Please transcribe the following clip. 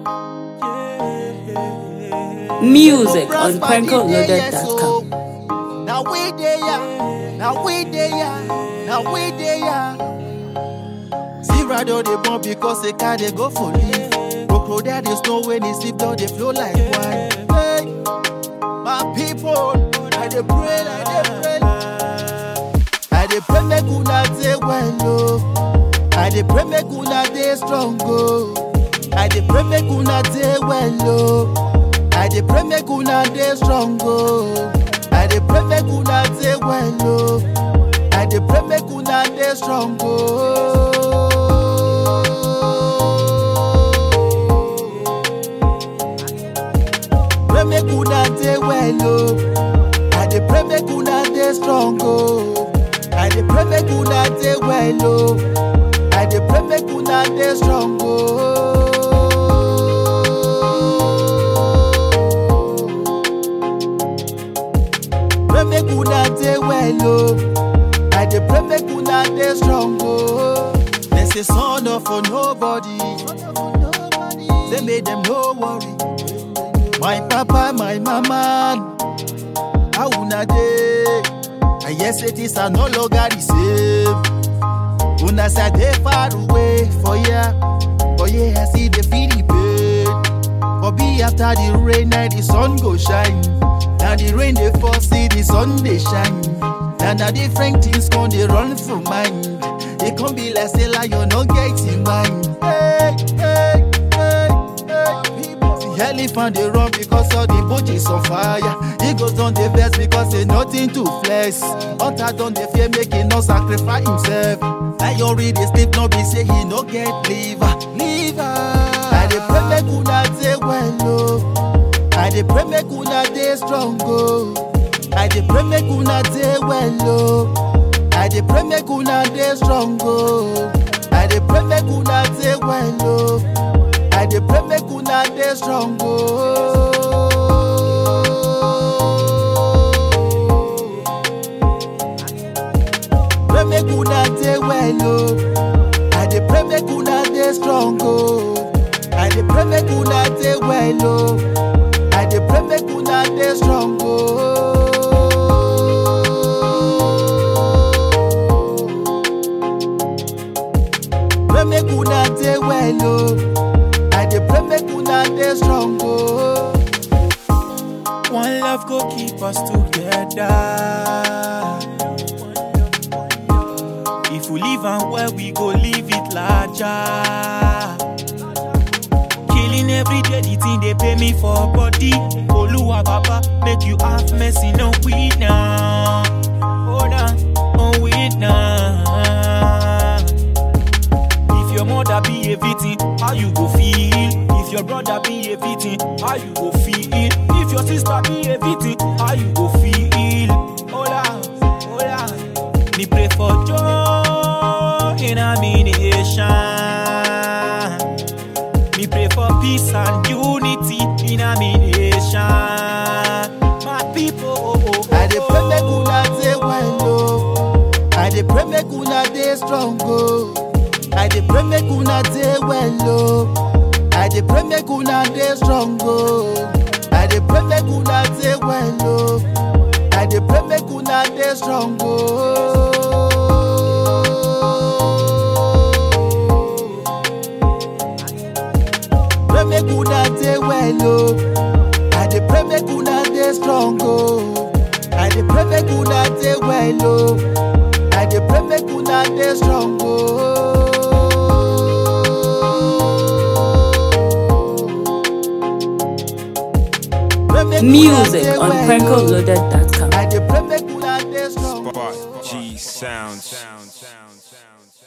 Music on prankoloaded.com. Now we there, yeah. Now we there, yeah. Now we there, yeah. See rather they born because they can't they go for leave. Crocodile they snow when they sleep down they flow like wine. Hey, my people, I dey pray, I dey pray. I dey pray make una dey well, oh. I dey pray make una dey strong, oh. I dey pray make una dey well, oh. I dey pray make una dey strong, oh. I dey pray make una dey well, oh. I dey pray make una dey strong, oh. Pray make una dey well, oh. I dey pray make una dey strong, oh. I dey pray make una dey well, oh. I dey pray make una dey strong, oh. Pray make una dey well, oh. I dey pray make una dey strong, oh. They say son of a nobody. They made them no worry. My papa, my mama, how una dey? I hear say this are no longer the same. Una say I dey far away for ya, but yeah, I see the feel the pain. For be after the rain, now the sun go shine. Now the rain dey fall, see the sun dey shine. Now na different things come dey run for mind. It come be like say lion no get in mind. Hey, hey, hey, hey. People see elephant dey run because all the bush is on fire. Eagles don dey vex because say nothing to flex. Hunter don dey fear make he no sacrifice himself. Lion read dey sleep no be say he no get liver. Liver. I dey pray make una dey well o. I dey pray make una dey strong o. I dey pray make una dey well o. I dey pray make una dey strong o. I dey pray make una dey well o. I dey pray make una dey strong o. Pray make una dey well o. I dey pray make una dey strong o. I dey pray make una dey well o. I dey pray make una dey strong o. Pray make una dey well o. I dey pray make una dey strong o. One love go keep us together. If we live and well, we go live it larger. Killing every day, the thing they pay me for body. Oluwa Baba, make you have mercy, no we now. Oh, nah, oh, we now. If your mother be a victim, how you go feel? If your brother be a victim, how you go feel? If your sister be a victim, how you go feel? Hola, hola. Me pray for joy in a nation. Me pray for peace and unity in a nation. My people, oh, oh, I dey pray make una dey well o. I dey pray make una dey strong o. I dey pray make una dey well o. I dey pray make una dey strong o. I dey pray make una dey well o. I dey pray make una dey strong o. Pray make una dey well o. I dey pray make una dey strong o. I dey pray make una dey well o. I dey pray make una dey strong o. Pray make una Music dey on well o. prankoloaded.com. I dey pray make una dey strong o. Spot G Sounds.